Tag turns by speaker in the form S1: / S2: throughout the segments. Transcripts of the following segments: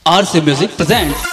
S1: RC Music presents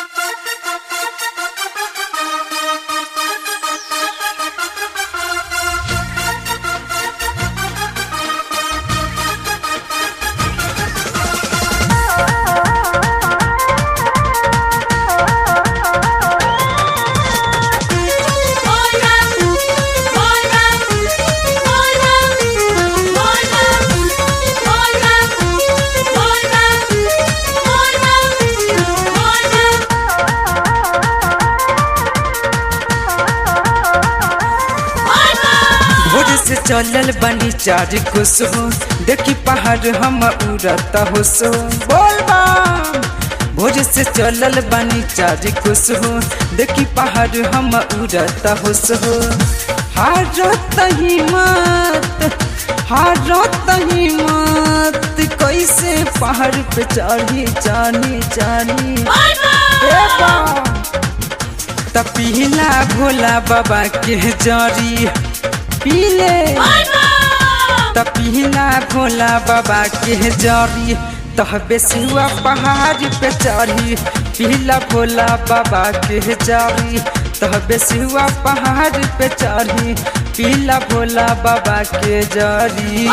S2: भोर से चलल बनी चार कुसुम देखी पहाड़ हम उड़त हो सो बोल बम भोर से चलल बनी चार कुसुम देखी पहाड़ हम उड़त हो सो हारत हिम्मत हारत हिम्मत कैसे पहाड़ पे चढ़ी चढ़ी चढ़ी ए बम तपीला भोला बाबा के जरी पीले तपीला भोला बाबा के जरी तह बेसुआ पहाड़ पे चढ़ी पीला भोला बाबा के जरी तह बेसुआ पहाड़ पे चढ़ी पीला भोला बाबा के जरी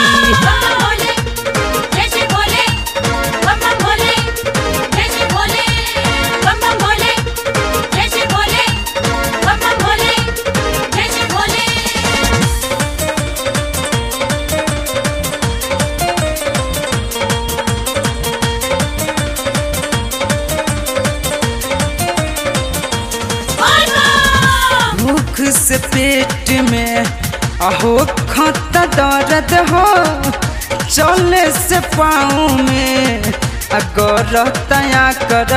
S2: भूख से पेट में अहो खत दर्द हो चले से पाँव में अगर तया कर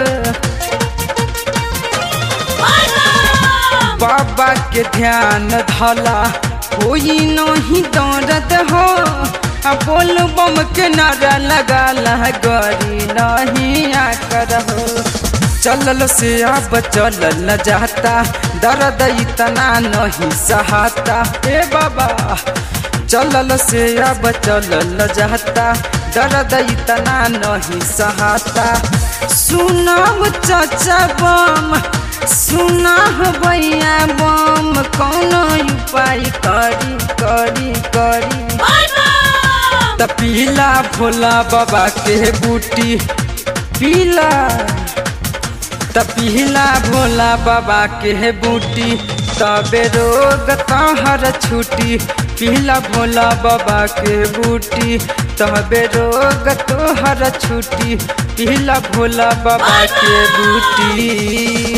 S2: बाबा के ध्यान धला कोई नहीं दर्द हो आ बोल बम के नारा लगा गरी नहीं आकर हो चलल से अब चलल न जाता दर्द इतना नहीं सहाता ए बाबा चलल से अब चलल न जाता दर्द इतना नहीं सहाता सुनाम चाचा बम सुना भैया बम कौन उपाय करी करी करी त पीला भोला बाबा के बूटी पीला त पीला भोला बाबा के बूटी तबे रोग तहर छुटी पीला भोला बाबा के बूटी तबे रोग तोहर छुटी पीला भोला बाबा के बूटी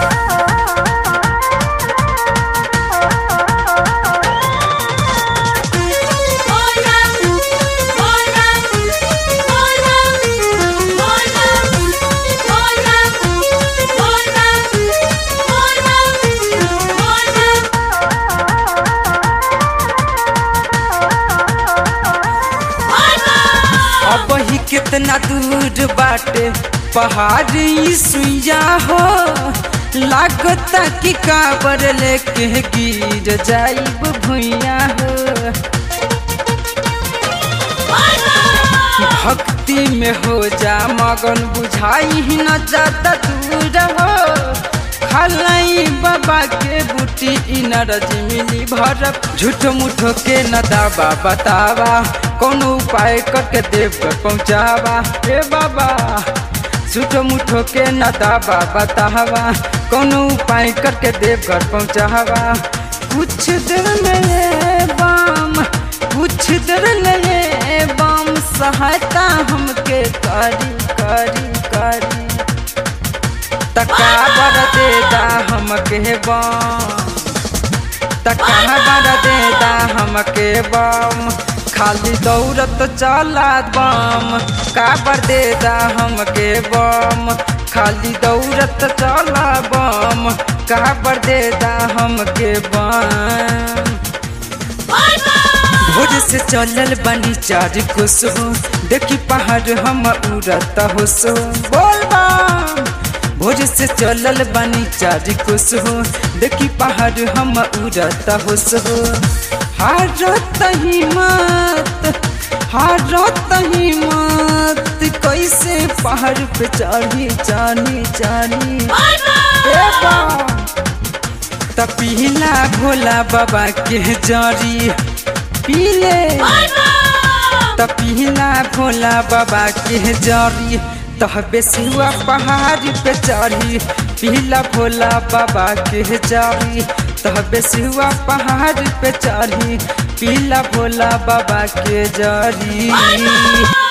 S2: अब ही कितना दूर बाटे पहाड़ी सुइया हो लागता कि काबर लेके गिर जाइब भुइया हो भक्ति में हो जा मगन बुझाई ही न जाता दूर हो खलाई बाबा के बूटी इनरज मिली भरप झूठ मुठो के न दावा बतावा कोनो उपाय करके देव कर पहुँचावा ए बाबा झूठ मुठो के न दावा बतावा कोनो उपाय करके देव घर पहुँचावा कुछ देर में बम कुछ देर में बम सहायता हमके करी करी करी तकाबर देदा हमके बम तकाबर देदा हमके बम खाली दौड़त चला बम काबर देदा हमके बम खाली दौड़त चला बम काबर देदा हमके बम भोर से चलल बनी चार कुसुम देखी पहाड़ हम उड़त हो सो बोल बम भोर से चलल बनी चार कुसुम देखी पहाड़ हम उड़त हो सो हारत हिम्मत हारत हिम्मत कैसे पहाड़ पे चढ़ी चढ़ी चढ़ी ए बा त पीला भोला बाबा के जरी पीले त पीला भोला बाबा के जरी तह बेसियुआ पहाड़ पे चढ़ी पीला भोला बाबा के जरी तह बेसियुआ पहाड़ पे चढ़ी पीला भोला बाबा के जरी